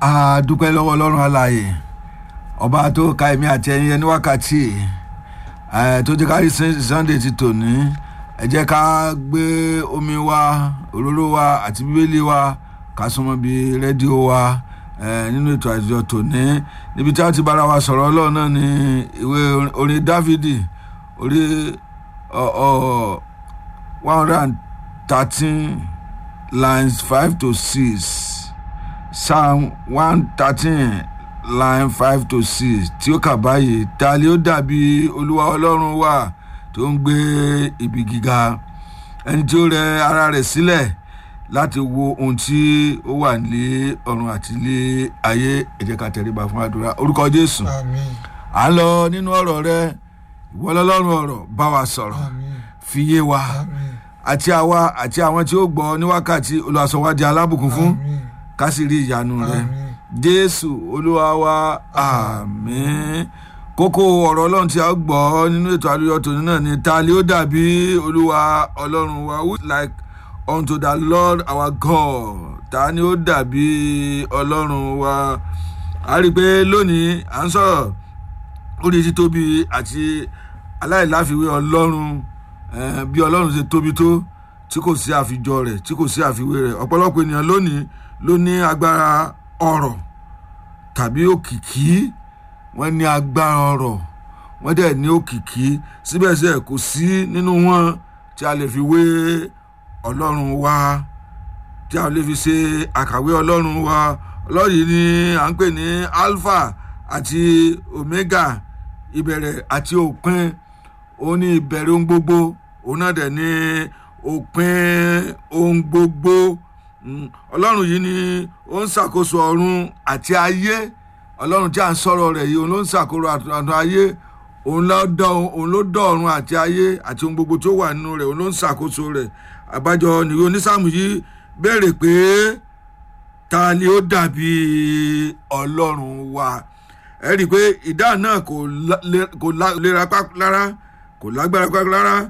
a dúpẹ́ lọ́wọ́ ọlọ́run alààyè ọba tó ka èmi àti ẹ̀yin ẹni wákàtí ẹ̀ tó jẹ́ ká rí sunday ti tòní ẹ jẹ́ ká gbé omi wa òróró wa àti bíbélì wa ká súnmọ́ bí rédíò wa ẹ̀ nínú ètò àjọ tòní níbi tí a ti bára wa sọ̀rọ̀ ọlọ́run náà ní ìwé orin dávidi orí one hundred and thirteen lines five to six psalm one thirteen line five to six tí ó kà báyìí ta ni ó dàbí olúwa ọlọ́run wa tó ń gbé ibi gíga ẹni tí ó rẹ ara rẹ̀ sílẹ̀ láti wo ohun tí ó wà ní ọ̀run àti ní ayé ẹ jẹ́ ká tẹríba fún àdúrà orúkọ jésù àmín à ń lọ nínú ọ̀rọ̀ rẹ ìwọ lọ́lọ́run ọ̀rọ̀ bá wa sọ̀rọ̀ àmín fi yé wa àmín àti àwa àti àwọn tí ó gbọ́ ní wákàtí olùwàsánwájú alábùkún fún àmín ká sì rí ìyanu rẹ àmín jésù olúwa wa àmín kókó ọ̀rọ̀ ọlọ́run tí a gbọ́ nínú ètò àlùyọ tòní náà ni ta ni ó dàbí olúwa ọlọ́run wa who is like unto the lord our god ta ni ó dàbí ọlọ́run wa a rí i pé lónìí à ń sọ̀rọ̀ orí títóbi àti aláìláfiwé ọlọ́run eh, bí ọlọ́run ṣe tóbi tó tí kò sí àfijọ rẹ̀ tí kò sí àfiwé rẹ̀ ọ̀pọ̀lọpọ̀ ènìyàn lónìí ló ní agbára ọ̀rọ̀ tàbí òkìkí wọ́n ní agbára ọ̀rọ̀ wọ́n dẹ̀ ní òkìkí síbẹ̀síbẹ̀ kò sí nínú wọn tí a lè fi wé ọlọ́run wa tí a lè fi ṣe àkàwé ọlọ́run wa ọlọ́run yìí ni à ń pè ní alpha àti omega ìbẹ̀rẹ̀ àti òpin òun ní ìbẹ̀rẹ̀ ohun gbogbo òun náà dẹ̀ ní òpin ohun gbogbo Mm, ọlọ́run yìí ni ó ń ṣàkóso ọ̀run àti ayé ọlọ́run tí a ń sọ̀rọ̀ rẹ̀ yìí òun ló ń ṣàkóso àtúntò ayé òun ló dọ̀ òun ló dọ̀ ọ̀run àti ayé àti ohun gbogbo tó wà nínú rẹ̀ òun ló ń ṣàkóso rẹ̀ àbájọ nìwé onísàmù yìí béèrè pé ta ni ó dàbí ọlọ́run wa ẹ rí i pé ìdáhùn náà kò la- le- kò la- lera pá lára kò lágbára pá lára